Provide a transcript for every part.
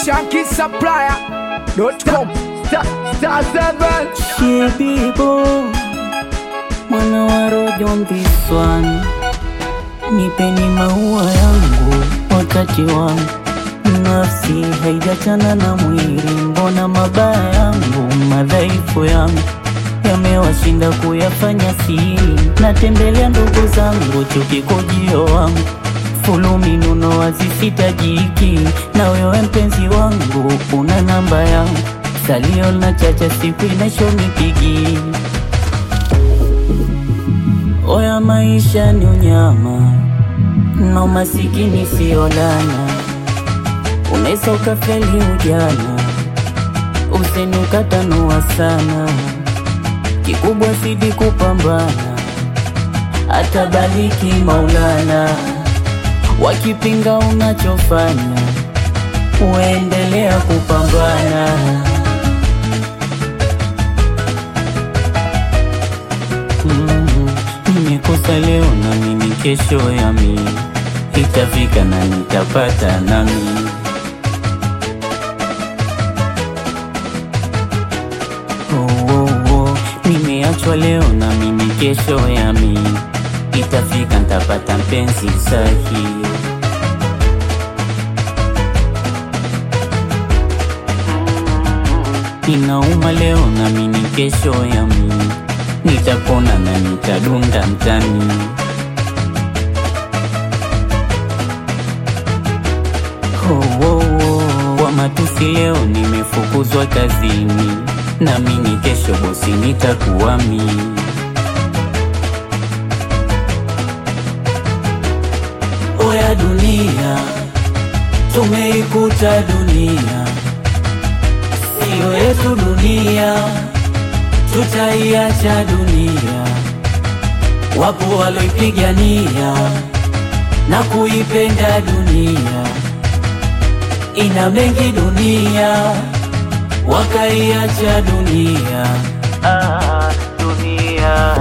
shankisupplier.com star, star seven Shebibo, mwana wa rojo on this one. Nipeni maua yangu wakati wangu, nafsi haijachana na mwili. Mbona mabaya yangu madhaifu yangu yamewashinda kuyafanya siri? Natembelea ndugu zangu, chuki kujio wangu fulumi nuno wazisitajiki, na wewe mpenzi wangu una namba yangu, salio na chacha siku inashonipigi. Oya, maisha ni unyama na umasikini sio lana, unaweza ukafeli ujana, useni ukatanua sana, kikubwa sidi kupambana, atabariki Maulana wakipinga unachofanya, uendelea kupambana. Mm, Nimekosa leo na mimi kesho yami itafika na nitapata nami. Oh, oh, oh. Nimeachwa leo na mimi kesho yami itafika ntapata mpenzi sahihi. Inauma leo na mimi kesho yami nitapona na nitadunda mtani. Oh, oh, oh. Kwa matusi leo nimefukuzwa kazini, na mimi kesho bosi nitakuwa mimi. Oya dunia, tumeikuta dunia, siyo yetu dunia, tutaiacha dunia. Wapo waloipigania na kuipenda dunia, ina mengi dunia, wakaiacha dunia. Ah, dunia.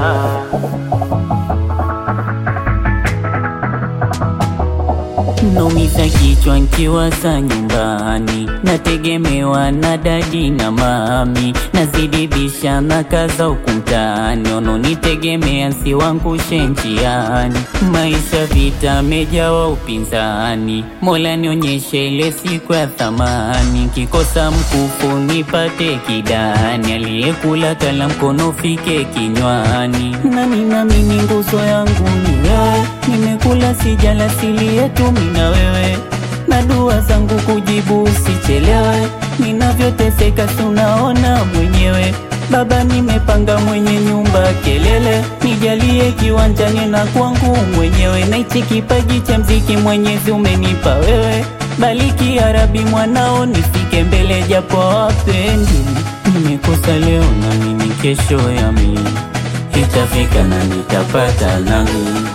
Naumiza kichwa nkiwaza nyumbani, nategemewa na dadi na mami, nazidi bisha na kaza huku mtaani, wanaonitegemea si wangu njiani. Maisha vita mejawa upinzani, Mola nionyeshe ile siku ya thamani, kikosa mkufu nipate kidani, aliyekula kala mkono fike kinywani. Nani nami ni nguzo yangu ni wewe, nimekula sijala sili yetu mimi na wewe, na dua zangu kujibu usichelewe, ninavyoteseka si unaona mwenyewe. Baba, nimepanga mwenye nyumba kelele, nijalie kiwanjani na kwangu mwenyewe, na hichi kipaji cha mziki Mwenyezi umenipa wewe, bariki ya Rabi mwanao nifike mbele japo wapendi. Nimekosa leo na mimi kesho yami itafika na nitapata nami.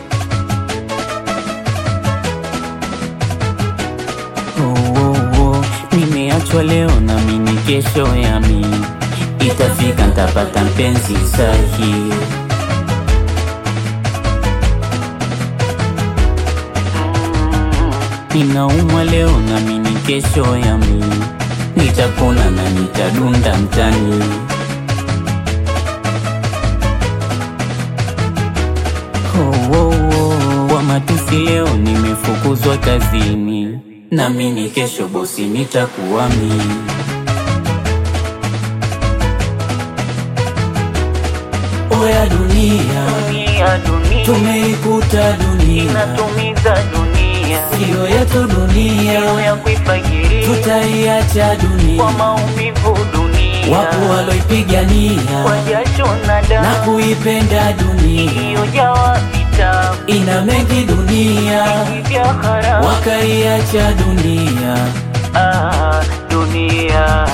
Oh, oh, oh. Nimeachwa leo na mimi kesho yami itafika ntapata mpenzi sahi. Ninaumwa leo na mimi kesho yami nitapona na nitadunda mtani. Oh, oh, oh. Kwa matusi leo nimefukuzwa kazini, na mimi kesho bosi nitakuwa mimi. Oya dunia, dunia dunia tumeikuta dunia, inatumiza dunia siyo yetu dunia, leo ya kuifagiria tutaiacha kwa dunia. maumivu dunia Wapo waloipigania kwa jasho na na damu kuipenda dunia, iliyojawa vitabu ina mengi dunia, vya haramu wakaiacha dunia. ah, dunia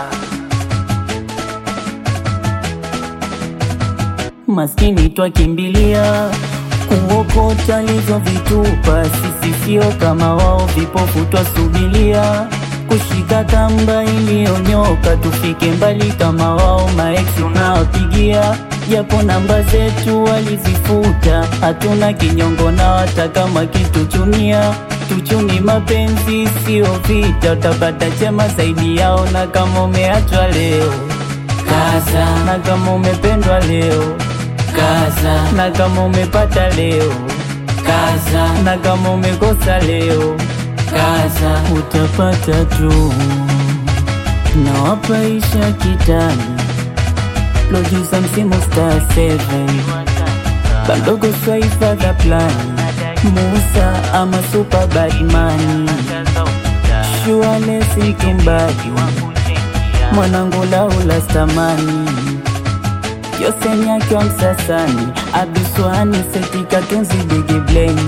Maskini twakimbilia kuokota vitupa, sisi sio kama wao, vipofu twasubilia kushika kamba iliyonyoka, tufike mbali kama wao. Maeksi tunawapigia japo namba zetu walizifuta, hatuna kinyongo na hata kama kitu chunia kitu chuni, mapenzi sio vita, utapata chema zaidi yao. Na kama umeachwa leo kaza, na kama umependwa leo kaza, na kama umepata leo kaza, na kama umekosa leo kaza, utapata tu. Nawapaisha kitani producer msimu star 7 Bandogo Swaifa the plan Musa ama super badman Shuanesi Mtumbadi Mwanangu Laula Stamani Yosenya wa Msasani Abiswani Setika Tunzi Bigi Blame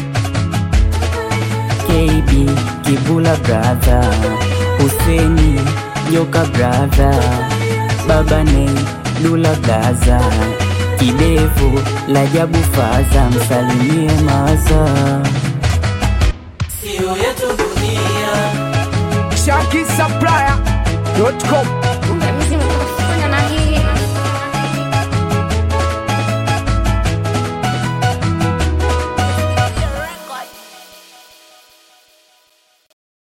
KB Kibula brother Huseni Joka brother Baba Nei Lula Gaza Kidevu la jabu faza msalimie maza Shaki Supplier.com